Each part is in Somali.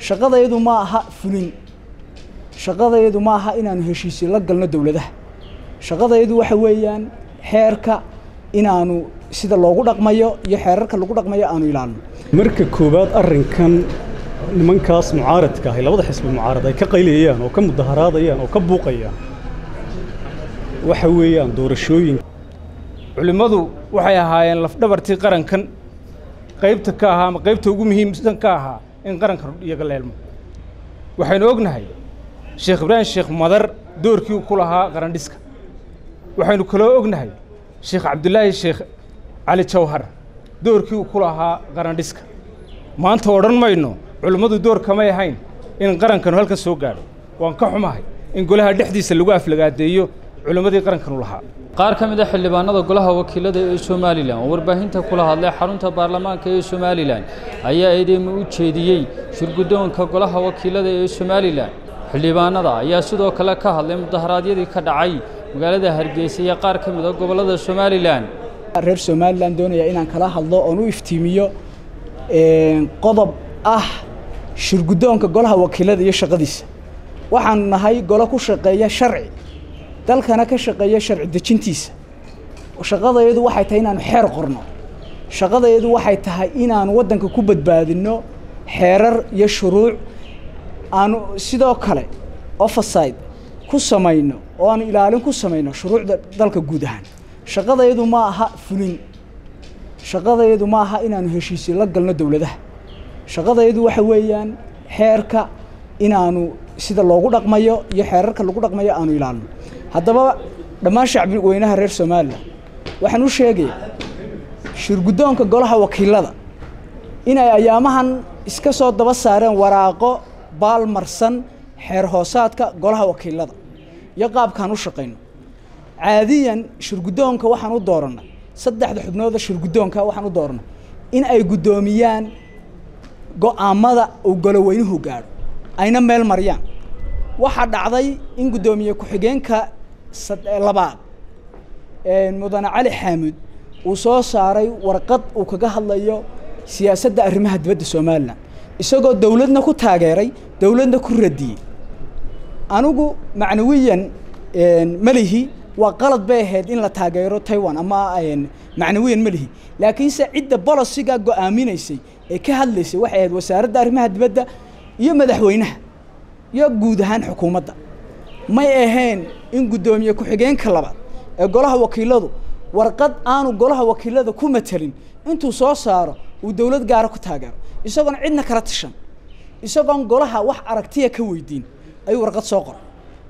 shaqadayadu ma aha fulin shaqadayadu ma aha inaanu heshiisyo la galno dowladaha shaqadayadu waxa weeyaan xeerka inaanu sida loogu dhaqmayo iyo xeerarka lagu dhaqmayo aanu ilaalno marka koowaad arrinkan nimankaas mucaaradka ahi labada xisbi mucaarad ay ka qaylayaan oo ka mudaharaadayaan oo ka buuqayaan waxa weeyaan doorashooyin culimmadu waxay ahaayeen lafdhabartii qarankan qaybta ka ahaa ama qaybta ugu muhiimsan ka ahaa in qarankan iyaga leelmo waxaynu ognahay sheekh ibraahim sheekh madar doorkii uu ku lahaa qarandhiska waxaynu kaloo ognahay sheekh cabdulaahi sheekh cali jawhar doorkii uu ku lahaa qarandhiska maanta odhan mayno culimmadu door kamay ahayn in qarankanu halkan soo gaadho waan ka xumahay in golaha dhexdiisa lagu aflagaadeeyo culimmadii qarankanu lahaa qaar ka mid a xildhibaanada golaha wakiilada ee somalilan oo warbaahinta kula hadlay xarunta baarlamaanka ee somalilan ayaa eedeymo u jeediyey shirguddoonka golaha wakiilada ee somalilan xildhibaanada ayaa sidoo kale ka hadlay mudaharaadyadii ka dhacay magaalada hargeysa iyo qaar ka mid a gobollada somalilan reer somalilan doonaya inaan kala hadlo oon u iftiimiyo qodob ah shirguddoonka golaha wakiilada iyo shaqadiisa waxaanu nahay golo ku shaqeeya sharci dalkana ka shaqeeya sharci dejintiisa shaqadayadu waxay tahay inaanu xeer qorno shaqadayadu waxay tahay inaanu waddanka ku badbaadinno xeerar iyo shuruuc aanu sidoo kale overside ku samayno oo aanu ilaalin ku samayno shuruucda dalka guud ahaan shaqadayadu ma aha fulin shaqadayadu ma aha inaanu heshiisyo la galno dowladaha shaqadayadu waxa weeyaan xeerka inaanu sida loogu dhaqmayo iyo xeerarka lagu dhaqmayo aanu ilaalno haddaba dhammaan shacbi weynaha reer somalilan waxaan u sheegaya shirguddoonka golaha wakiilada inay ayaamahan iska soo daba saareen waraaqo baalmarsan xeer hoosaadka golaha wakiilada iyo qaabkaan u shaqayno caadiyan shirguddoonka waxaan u doorannay saddexda xubnooda shirguddoonka waxaan u doorannay in ay guddoomiyaan go'aamada uu goloweynuhu gaadho ayna meel mariyaan waxaa dhacday in guddoomiye ku-xigeenka labaad mudane cali xaamud uu soo saaray warqad uu kaga hadlayo siyaasadda arrimaha dibadda somalilan isagoo dowladna ku taageeray dowladna ku radiyey anigu macnawiyan melihi waa qalad bay ahayd in la taageero taiwan ama macnawiyan melihi laakiinse cidda bolosiga go'aaminaysay ee ka hadlaysay waxay ahayd wasaaradda arrimaha dibadda iyo madaxweynaha iyo guud ahaan xukuumadda may ahayn in guddoomiye ku-xigeenka labaad ee golaha wakiiladu warqad aanu golaha wakiilada ku matelin intuu soo saaro uu dowlad gaara ku taageero isagoon cidna kala tashan isagoon golaha wax aragtiya ka weydiin ayuu warqad soo qoray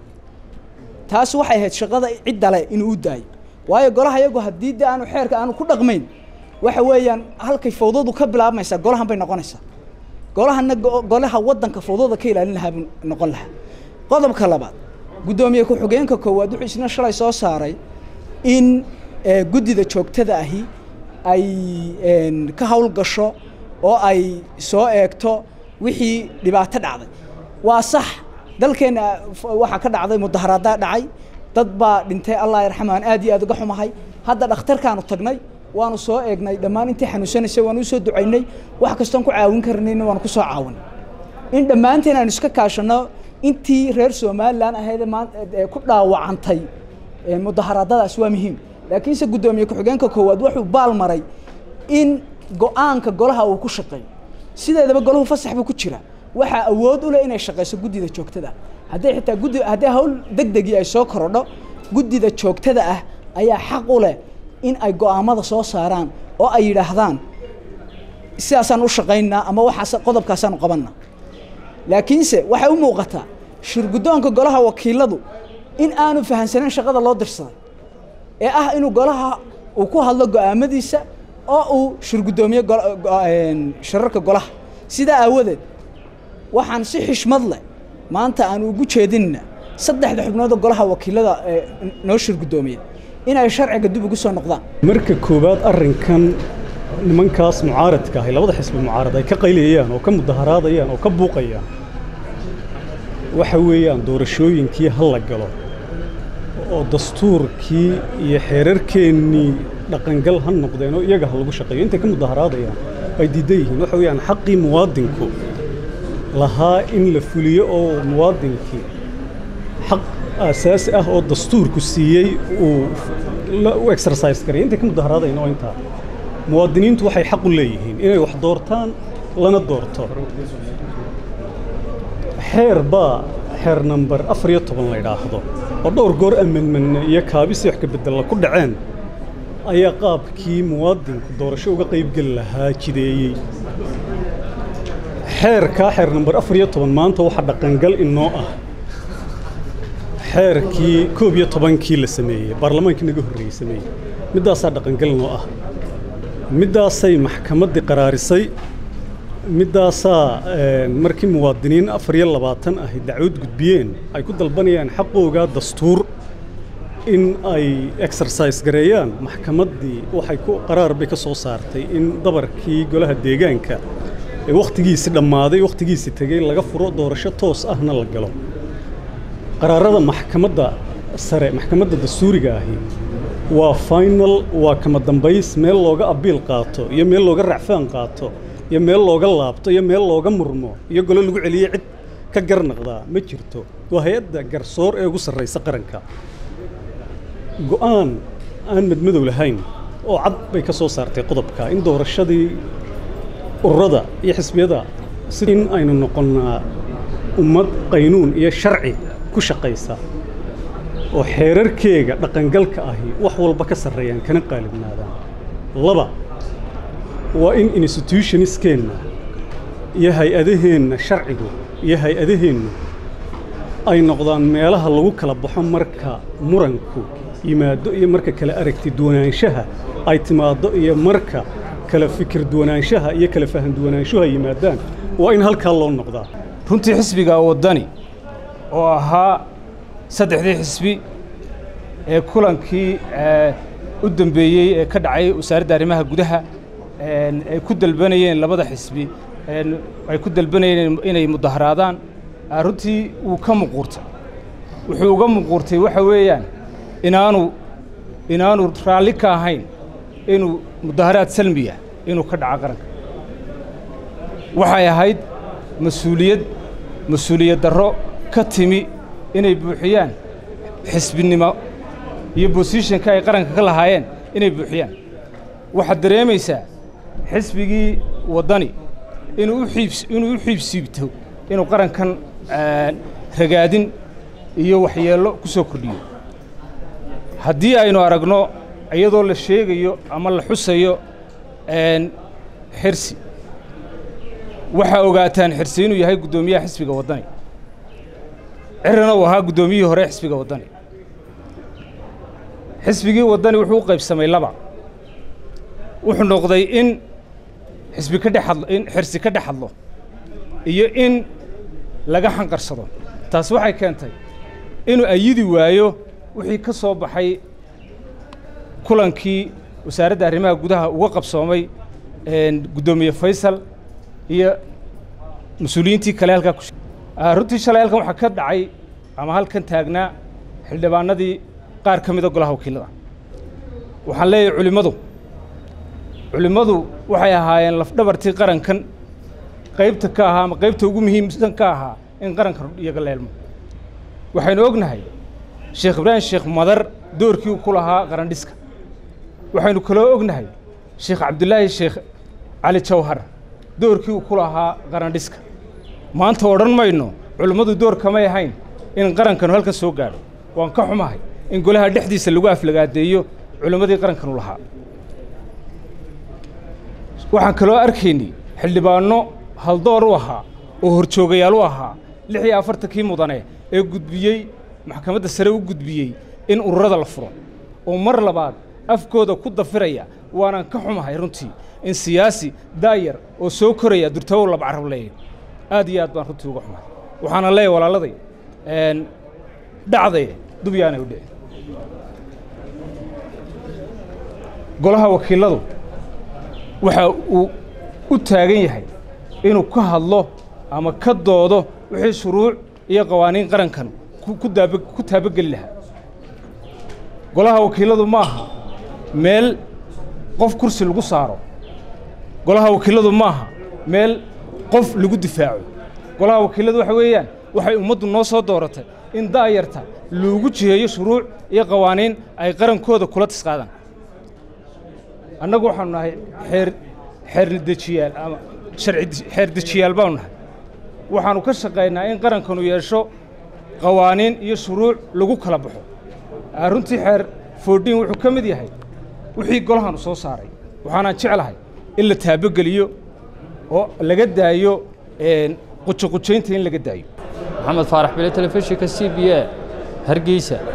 taas waxay ahayd shaqada ciddale inuu u daayo waayo golaha iyagu haddii de aanu xeerka aanu ku dhaqmayn waxa weeyaan halkay fawdadu ka bilaabmaysaa golahan bay noqonaysaa golahana golaha waddanka fawdada ka ilaalin lahaa buu noqon lahaa qodobka labaad guddoomiye ku-xigeenka koowaad wuxuu isna shalay soo saaray in guddida joogtada ahi ay ka hawl gasho oo ay soo eegto wixii dhibaato dhacday waa sax dalkeenna waxaa ka dhacday mudaharaaddaa dhacay dad baa dhintay allah yarxamaan aad iyo aad uga xumahay hadda dhakhtarkaanu tagnay waanu soo eegnay dhammaan intii xanuunsanaysay waanu usoo ducaynay wax kastoon ku caawin karnayna waanu ku soo caawinay in dhammaanteen aanu iska kaashanno intii reer somalilan ahayd ee ku dhaawacantay mudaharaadadaas waa muhiim laakiinse guddoomiye ku-xigeenka koowaad wuxuu baal maray in go-aanka golaha uu ku shaqeeyo sideedaba golahu fasax buu ku jira waxaa awood u leh inay shaqayso guddida joogtada hadday xitaa guddi haddii hawl deg degii ay soo korodho guddida joogtada ah ayaa xaq u leh in ay go'aamada soo saaraan oo ay yidhaahdaan sidaasaan u shaqaynaa ama waxaas qodobkaasaanu qabanna laakiinse waxay u muuqataa shirguddoonka golaha wakiiladu in aanu fahamsanayn shaqada loo dirsaday ee ah inuu golaha uu ku hadlo go'aamadiisa oo uu shirguddoomiye shirarka golaha sidaa aawadeed waxaan si xishmad leh maanta aan ugu jeedinna saddexda xubnood oo golaha wakiilada noo shirguddoomiya inay sharciga dib ugu soo noqdaan marka koowaad arrinkan nimankaas mucaaradka ahi labada xisbi mucaarad ay ka qaylayaan oo ka mudaharaadayaan oo ka buuqayaan waxa weeyaan doorashooyinkii ha la galo oo dastuurkii iyo xeerarkeennii dhaqangal ha noqdeen oo iyaga ha lagu shaqeeyo intay ka mudaharaadayaan ay diidan yihiin waxa weeyaan xaqii muwaadinku lahaa in la fuliyo oo muwaadinkii xaq aasaasi ah oo dastuurku siiyey uu u exercise garay intay ka mudaharaadayn oo intaa muwaadiniintu waxay xaq u leeyihiin inay wax doortaan lana doorto xeer baa xeer namber afar iyo toban la idhaahdo oo dhowr goor amendmenne iyo kaabisii wax ka beddella ku dhaceen ayaa qaabkii muwaadinku doorasho uga qaybgeli lahaa jideeyey xeerkaa xeer namber afar iyo toban maanta waxaa dhaqangal inoo ah xeerkii koob iyo tobankii la sameeyey baarlamaankii naga horreeyey sameeyey middaasaa dhaqangal inoo ah middaasay maxkamaddii qaraarisay middaasaa markii muwaadiniin afar iyo labaatan ahi dacwad gudbiyeen ay ku dalbanayaan xaqoogaa dastuur in ay exercise gareeyaan maxkamaddii waxay ku qaraar bay ka soo saartay in dabarkii golaha deegaanka ee wakhtigiisii dhammaaday wakhtigiisii tegey laga furo doorasho toos ahna la galo qaraarada maxkamadda sare maxkamadda dastuuriga ahi waa final waa kama dambays meel looga abiil qaato iyo meel looga racfaan qaato iyo meel looga laabto iyo meel looga murmo iyo golo lagu celiye cid ka garnaqdaa ma jirto waa hay-adda garsoor ee ugu sarraysa qaranka go'aan aan madmadow lahayn oo cad bay ka soo saartay qodobka in doorashadii ururada iyo xisbiyada si in aynu noqonnaa ummad qaynuun iyo sharci ku shaqaysa oo xeerarkeega dhaqangalka ahi wax walba ka sarreeyaan kana qaalibnaadaan laba waa in institutionskeenna iyo hay-adaheenna sharcigu iyo hay-adaheennu ay noqdaan meelaha lagu kala baxo marka muranku yimaado iyo marka kala aragti duwanaanshaha ay timaaddo iyo marka kala fikir duwanaanshaha iyo kala fahan duwanaanshuhu ay yimaadaan waa in halkaa loo noqdaa runtii xisbiga waddani oo ahaa saddexdii xisbi ee kulankii u dambeeyey ee ka dhacay wasaaradda arrimaha gudaha ay ku dalbanayeen labada xisbi ay ku dalbanayeen inay mudaharaadaan runtii wuu ka muquurtay wuxuu uga muquurtay waxa weeyaan inaanu inaanu raalli ka ahayn inuu mudaharaad salmiya inuu ka dhaco qaranka waxay ahayd mas-uuliyad mas-uuliyad darro ka timi inay buuxiyaan xisbinimo iyo bosishanka ay qaranka ka lahaayeen inay buuxiyaan waxaad dareemaysaa xisbigii waddani inuu u xiibs inuu u xiibsiibto inuu qarankan ragaadin iyo waxyeello ku soo kordhiyo haddii aynu aragno iyadoo la sheegayo ama la xusayo xirsi waxaa ogaataan xirsi inuu yahay guddoomiyaha xisbiga waddani cirana uu ahaa guddoomiyihii hore xisbiga waddani xisbigii waddani wuxuu u qaybsamay laba wuxuu noqday in xisbi ka dhex hadlo in xirsi ka dhex hadlo iyo in laga xanqarsado taas waxay keentay inuu ayidi waayo wixii ka soo baxay kulankii wasaaradda arrimaha gudaha uga qabsoomay guddoomiye faysal iyo mas-uuliyiintii kale halkaa ku runtii shalay halkan waxaa ka dhacay ama halkan taagnaa xildhibaanadii qaar ka mida golaha wakiillada waxaan leeyahay culimmadu culimmadu waxay ahaayeen lafdhabartii qarankan qaybta ka ahaa ama qaybta ugu muhiimsan ka ahaa in qaranka iyaga leelmo waxaynu ognahay sheekh ibraahim sheekh madar doorkii uu ku lahaa qarandhiska waxaynu kaloo ognahay sheekh cabdulaahi sheekh cali jawhar doorkii uu ku lahaa qarandhiska maanta odhan mayno culimmadu door kamay ahayn in qarankanu halkan soo gaadho waan ka xumahay in golaha dhexdiisa lagu aflagaadeeyo culimmadii qarankanu lahaa waxaan kaloo arkaynay xildhibaanno haldoor u ahaa oo horjoogayaal u ahaa lix iyo afartankii mudane ee gudbiyey maxkamadda sare u gudbiyey in ururada la furo oo mar labaad afkooda ku dafiraya waanaan ka xumahay runtii in siyaasi daayar oo soo koraya durtabow labcarab leeyahy aad iyo aad baan runtii uga xumahay waxaana leeyahy walaaladay dhacdaye dubyaanay u dhici golaha wakiilladu waxa uu u taagan yahay inuu ka hadlo ama ka doodo wixii shuruuc iyo qawaaniin qarankan ku taabageli lahaa golaha wakiilladu ma aha meel qof kursi lagu saaro golaha wakiilladu ma aha meel qof lagu difaaco golaha wakiiladu waxa weeyaan waxay ummaddu noo soo dooratay in daayarta loogu jiheeyo shuruuc iyo qawaaniin ay qarankooda kula tisqaadaan annagu waxaanu nahay xeer xeerdejiyaal ama sharci xeerdejiyaal baanu nahay waxaannu ka shaqaynaa in qarankanu yeesho qawaaniin iyo shuruuc lagu kala baxo runtii xeer foodhiin wuxuu ka mid yahay wixii golahanu soo saaray waxaanaan jeclahay in la taabogeliyo oo laga daayo qujoqujaynta in laga daayo maxamed faarax bile telefishinka c b a hargeysa